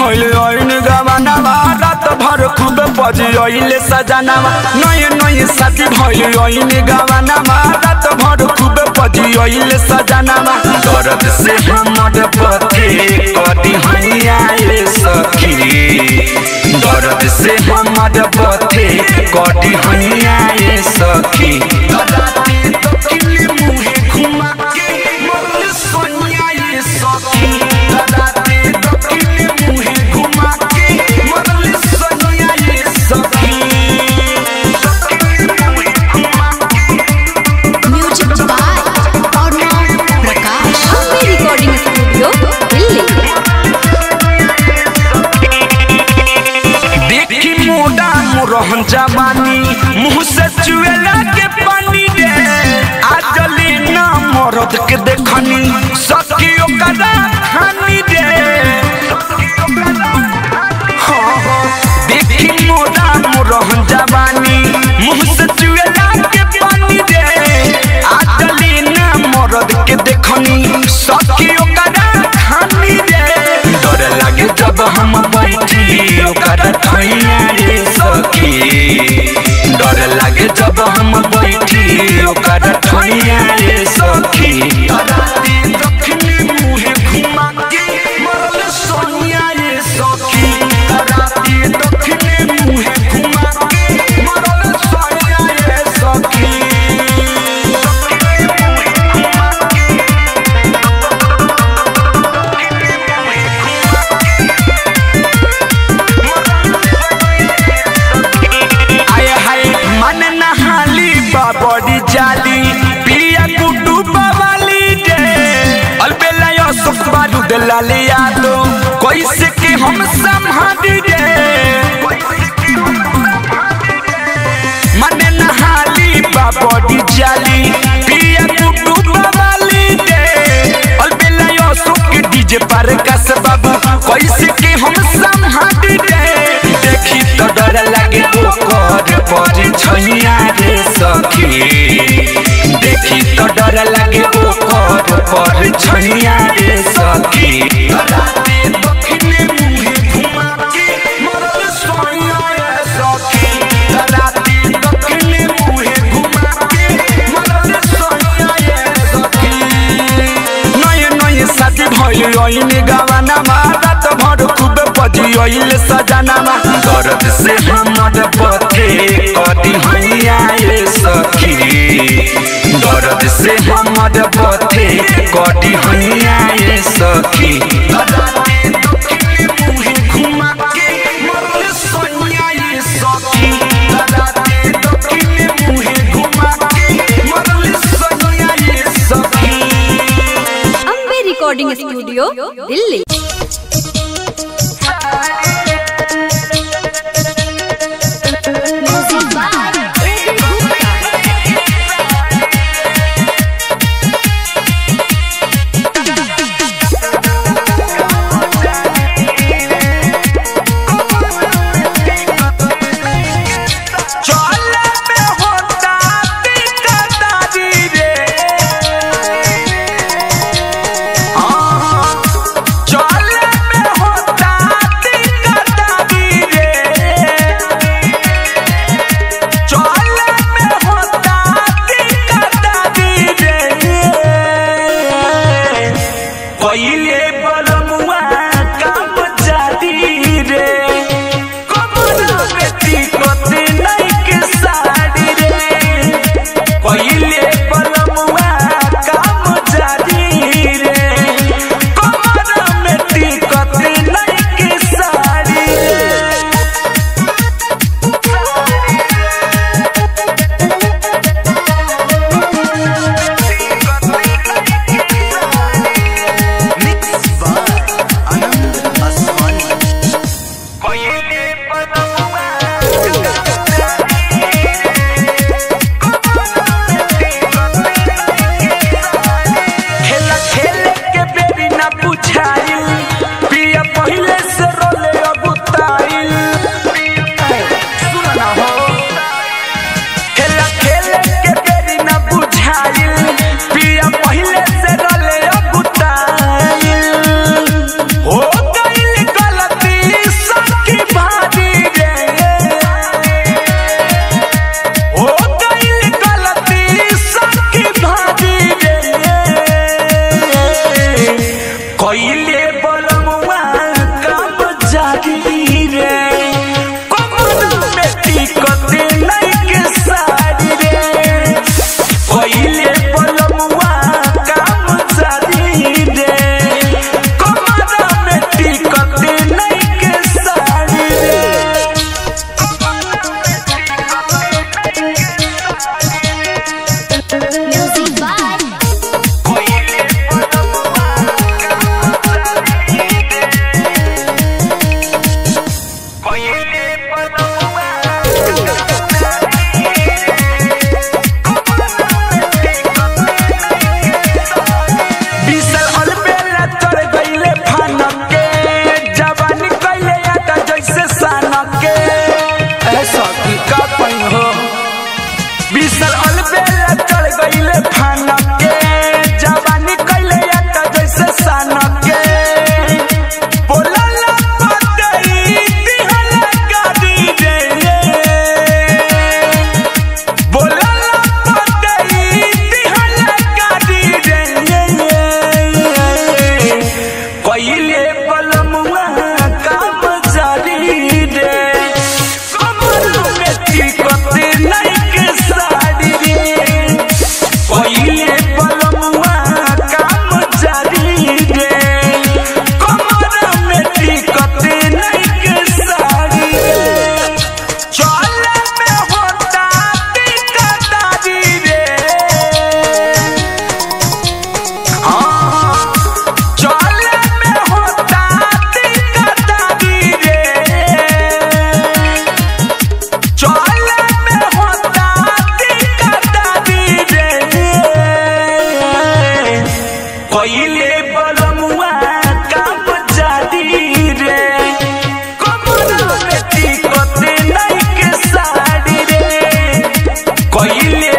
भइल ऐन गवानावा रात भर खूब बजिले सजनावा नये नये साथी भइल ऐन गवानावा रात भर खूब बजिले सजनावा दर्द से हमर पथे कदी हैया रे सखी दर्द से हमर पथे कदी हैया रे सखी राती तो किली मुहे घुमा के मोर सोनिया ये सखी राती तो किली मुहे घुमा के मोर सोनिया ये सखी music by Arnav Prakash Hampi recording studio Delhi देखी मोटा मुरहन जवानी मुंह से चुएला के पानी रे आजली ना मरद के देखनी सखी ओकरा खानी रे हाँ, हाँ, देखी मोटा मुरहन जवानी मुंह से चुएला के पानी रे आजली ना मरद के देखनी सखी ओकरा खानी रे डर लागे जब हम बैठी ओकर ठैया रे सखी डर लागे जब हम बैठी ओकर ठैया रे सखी राती दक्षिणी मुहे घुमा के मरल सोनिया रे सखी राती दक्षिणी मुहे घुमा के मरल सोनिया रे सखी आए हाय मन नहाली बाबरी जाली पिया कुटु बवाली रे अलबेला यो सुख बारू दलाली यादो कैसे के हम संभाली रे मन नहाली बाबरी जाली पिया कुटु बवाली रे अलबेला यो सुख डीजे पर कस बाबू कैसे के हम संभाली रे देखी तो डर लागे ओकर पर छैया रे सखी देखी तो डर लागे ओकर पर छैया रे सखी राते दक्षिणे मुहे घुमा के मरल सोनिया रे सखी राते दक्षिणे मुहे घुमा के मरल सोनिया रे सखी नये नये साथी भइल ऐने गवानामा रात भर खूब बजिले सजनामा दर्द से हमर पथे कदी हैया रे सखी दर्द से हमर पथे कदी हैया रे सखी राती दक्षिणी मुहे घुमा के मरल सोनिया रे सखी राती दक्षिणी मुहे घुमा के मरल सोनिया रे सखी Hampi recording studio Delhi music by AB Gupta चले में होता दिक्कतारी रे हाँ, चले में होता दिक्कतारी रे चले में होता दिक्कतारी रे पहिले बलमुआ काम जादी रे कमरा बेटी कोती नहीं के साड़ी रे पहिले बलमुआ काम जादी रे कमरा बेटी कोती नहीं के साड़ी रे पहिले बलमुआ खेला खेले के बेरी ना बुझाइल पिया पहिले से रोले अबुताइल सुना ना हो खेला खेले के बेरी ना बुझाइल पिया पहिले से रोले अबुताइल हो गइल गलती कइले